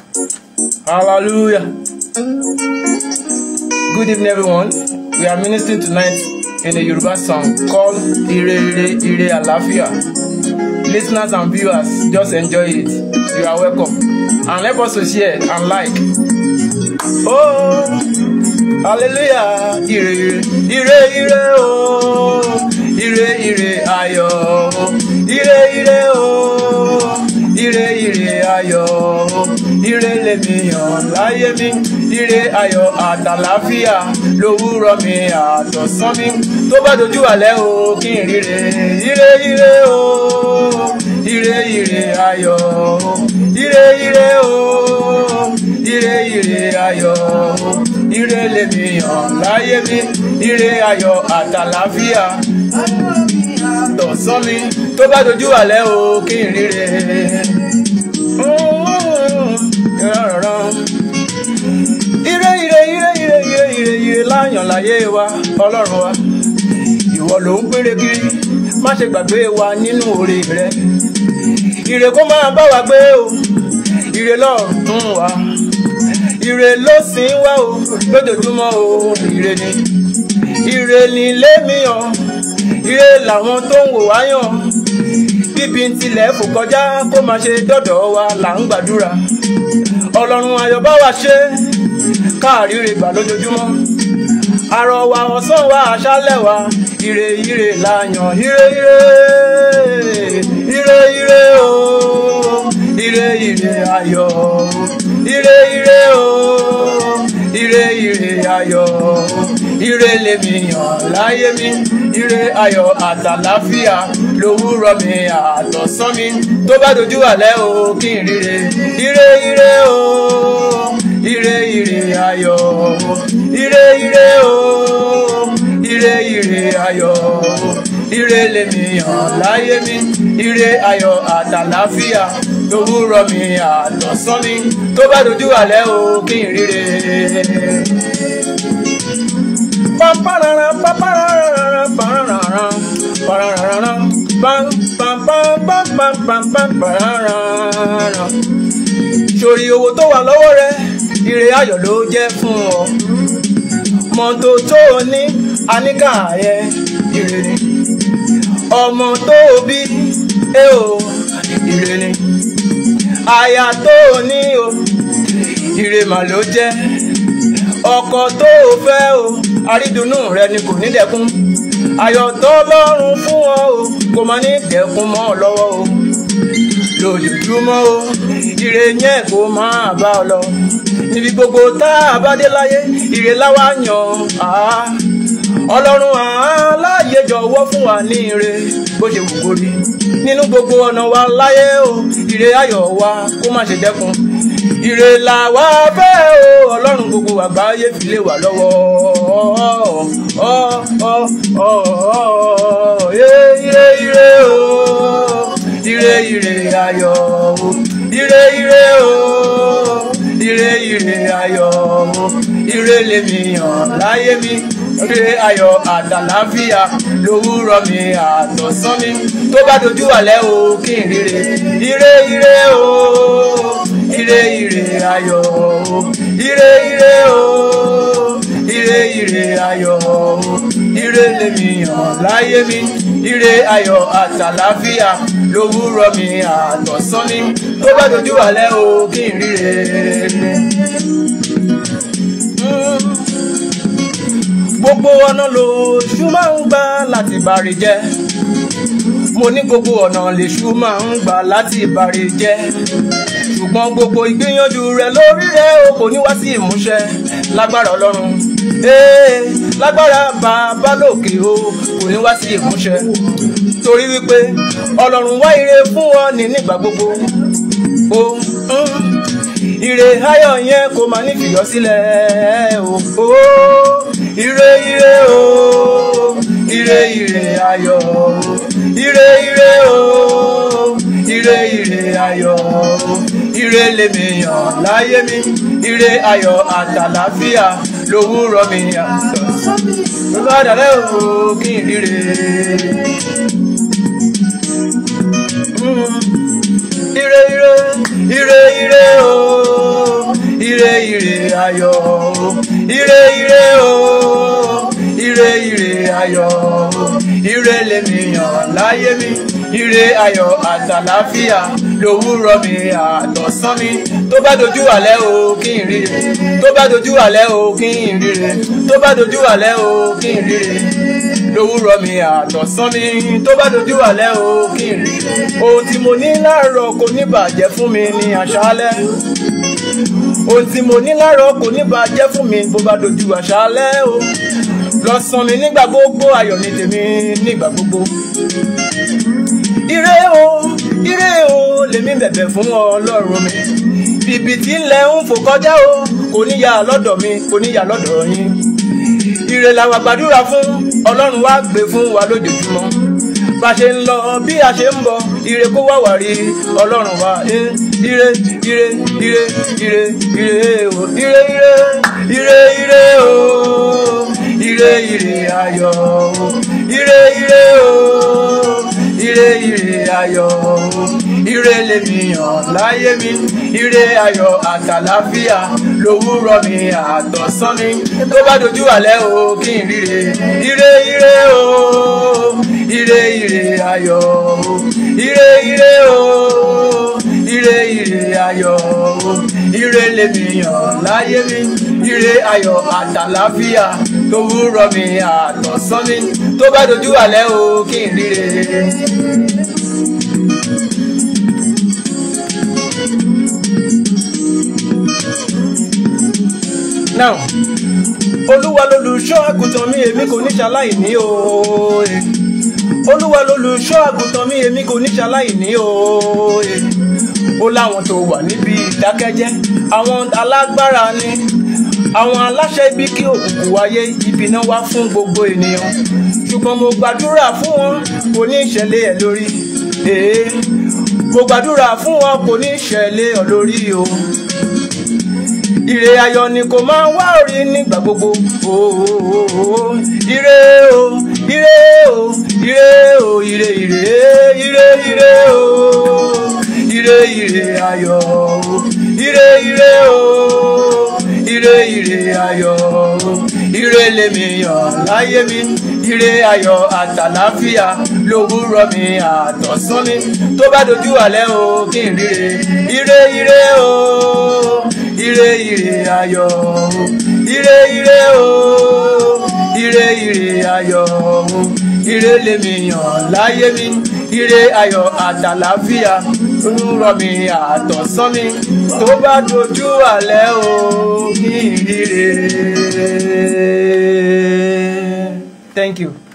Hallelujah. Good evening, everyone. We are ministering tonight in a Yoruba song called Ire Ire Ire Alafia. Listeners and viewers, just enjoy it. You are welcome. And help us to share and like. Oh, hallelujah. Ire Ire Ire Ire oh. Ire Ire ayọ̀. Ire Ire oh. Ire Ire ayọ̀. Ire lèmi yàn láyé mi. Ire ayọ̀ àtàláfíà lówùrọ̀ mi àtọ̀sán mi. Tó bá dojú àlẹ́ o kí n ríre. Ire Ire o. Ire Ire ayọ̀. Ire Ire o. Ire Ire ayọ̀. Ire lèmi yàn láyé mi. Ire ayọ̀ àtàláfíà tọ̀sán mi. Tó bá dojú àlẹ́ o kí n ríre. Ire ire ire ire ire ire ire láyàn láyé wa ọlọ́run wa. Ìwọ ló ń péré kiri, má ṣe gbàgbé wa nínú oore rẹ. Ire kó máa bá wa gbé o, ire lọ́rùn wa. Ire ló sìn wá o, lójoojúmọ́ o, ire ni. Ire ni lémi yàn, ire làwọn tó ń wò wá yàn. Bíbi tilẹ̀ fò kọjá kó máa ṣe dọ́dọ̀ wa là ń gbàdúrà. Ọlọ́run ayọ̀ bá wa ṣe káàríre gbà lójoojúmọ́. Àrọ̀ wa ọ̀sán wa àṣálẹ̀ wa ire ire la yàn ire ire ire ire o ire ire ayọ̀ ire ire o ire ire ayọ̀ ire lèmi yàn láyé mi ire ayọ̀ àtàláfíà lówùrọ̀ mi àtọ̀sán mi tó bá dojú àlẹ́ o kí n ríre ire ire o ire ire ayọ̀ ire ire o ire ire ayọ̀ ire lèmi yàn láyé mi ire ayọ̀ àtàláfíà lówùrọ̀ mi àtọ̀sán mi tó bá dojú àlẹ́ o kí n ríre. Pamparara, pamparara, pararara, pararara, pam, pam, pam, pam, pam, pam, pam, pararara. Sori owó tó wà lọ́wọ́ rẹ, ire ayọ̀ ló jẹ́ fún ọ. Mọ́tò tó o ní, àníkà yẹ, ire ni. Ọmọ tó o bí, ẹ o, ire ni. Aya tó o ní o, ire mà ló jẹ́. Ọkọ tó o fẹ́ o, àrídùnnú rẹ ni kò ní dẹkùn. Ayọ̀ tó lọ́rùn fún ọ o, kò má ní dẹkùn mọ́ ọ lọ́wọ́ o. Lójoojúmọ́ o, ire yẹn kò máa bá ọ lọ. Níbi gbogbo tá a bá dé láyé, ire láwa yàn á. Ọlọ́run aláàyè jọ̀wọ́ fún wa ní ire bó ṣe wù kó rí. Nínú gbogbo ọ̀nà wa láyé o, ire ayọ̀ wa kó má ṣe dẹ́kun. Ire là wá fẹ́ o, Ọlọ́run gbogbo àgbáyé fi lé wa lọ́wọ́. Ọ́ ọ́ ọ́ ọ́ ire ire o, ire ire ayọ̀ o, ire ire o, ire ire ayọ̀ o, ire lèmi yàn láyé mi ire ayọ̀ àtàláfíà lówùrọ̀ mi àtọ̀sán mi tó bá dojú àlẹ́ o kí n ríre ire ire o ire ire ayọ̀ o ire ire o ire ire ayọ̀ o ire lèmi yàn láyé mi ire ayọ̀ àtàláfíà lówùrọ̀ mi àtọ̀sán mi tó bá dojú àlẹ́ o kí n ríre. gbogbo ọ̀nà lòṣù máa ń gbà láti bàrí jẹ́ mo ní gbogbo ọ̀nà lèṣù máa ń gbà láti bàrí jẹ́ ṣùgbọ́n gbogbo ìgbìyànjú rẹ lórí rẹ o kò ní wá sí ìmúṣẹ lágbára ọlọ́run ee lágbára bàbá lòkè o kò ní wá sí ìmúṣẹ torí wípé ọlọ́run wá ire fún ọ ní nígbà gbogbo o ire ayọ̀ yẹn kò máa ní fìyọ́ sílẹ̀ o. ire ire o ire ire ayọ̀ o ire ire o ire ire ayọ̀ o ire lèmi yàn láyé mi ire ayọ̀ àtàlàfíà lówùrọ̀ mi àtọ̀ ló bá dàlẹ́ o kí n ríre. ire ire ire ire o ayọ̀ o ire ire o ire ire ayọ̀ o ire lèmi yàn láyé mi ire ayọ̀ àtàláfíà lòwúrọ̀ mi àtọ̀sán mi tó bá dojú àlẹ́ o kí n ríre tó bá dojú àlẹ́ o kí n ríre tó bá dojú àlẹ́ o kí n ríre lòwúrọ̀ mi àtọ̀sán mi tó bá dojú àlẹ́ o kí n ríre ohun tí mo ní láàárọ̀ kò ní bàjẹ́ fún mi ní àṣálẹ́ ohun tí mo ní láàárọ̀ kò ní bàjẹ́ fún mi bó bá dojú àṣálẹ́ o lọ́sàn mi nígbà gbogbo ayọ̀ ní tèmi nígbà gbogbo ire o ire o lèmi bẹ̀bẹ̀ fún ọlọ́run mi bìbì tí ń lẹ ń fò kọjá o kò ní yà lọ́dọ̀ mi kò ní yà lọ́dọ̀ yín ire làwọn àgbàdúrà fún ọlọ́run wá gbé fún wa lójoojúmọ́ bá ṣe ń lọ bí a ṣe ń bọ̀ ire kó wá wà rí ọlọ́run wa ire ire ire ire ire o ire ire ire ire o ire ire ayọ̀ o ire ire o ire ire ayọ̀ o ire lèmi yàn láyé mi ire ayọ̀ àtàláfíà lòwúrọ̀ mi àtọ̀sán mi tó bá dojú àlẹ́ o kí n ríre ire ire o ire ire ayọ̀ o ire ire o ire ire ayọ̀ o ire lèmi yàn láyé mi ire ayọ̀ àtàláfíà lòwúrọ̀ mi àtọ̀sán mi tó bá dojú àlẹ́ o kí n ríre. now olúwa lolùṣọ́ àgùntàn mi èmi kò ní ṣaláì ní o olúwa lolùṣọ́ àgùntàn mi èmi kò ní ṣaláì ní o ó láwọn tó wà níbi ìdákẹ́jẹ́ àwọn alágbára ni àwọn aláṣẹ ibi kí òkùnkùn wáyé ibi náà wá fún gbogbo ènìyàn ṣùgbọ́n mo gbàdúrà fún wọn kò ní ìṣẹ̀lẹ̀ ẹ̀ lórí mo gbàdúrà fún wọn kò ní ìṣẹ̀lẹ̀ ẹ̀ lórí o ire ayọ̀ ni kò máa wá orí nígbà gbogbo ooo ire o ire o ire o ire ire ire ire o ire ire ayọ̀ o ire ire o ire ire ayọ̀ o ire lèmi yàn láyé mi ire ayọ̀ àtàláfíà lòwúrọ̀ mi àtọ̀sán mi tó bá dojú àlẹ́ o kí n ríre ire ire o ire ire ayọ̀ o ire ire o ire ire ayọ̀ o ire lèmi yàn láyé mi ire ayọ̀ àtàláfíà olúrọ̀ mi àtọ̀sán mi tó bá dojú àlẹ́ o kí n ríre. Thank you.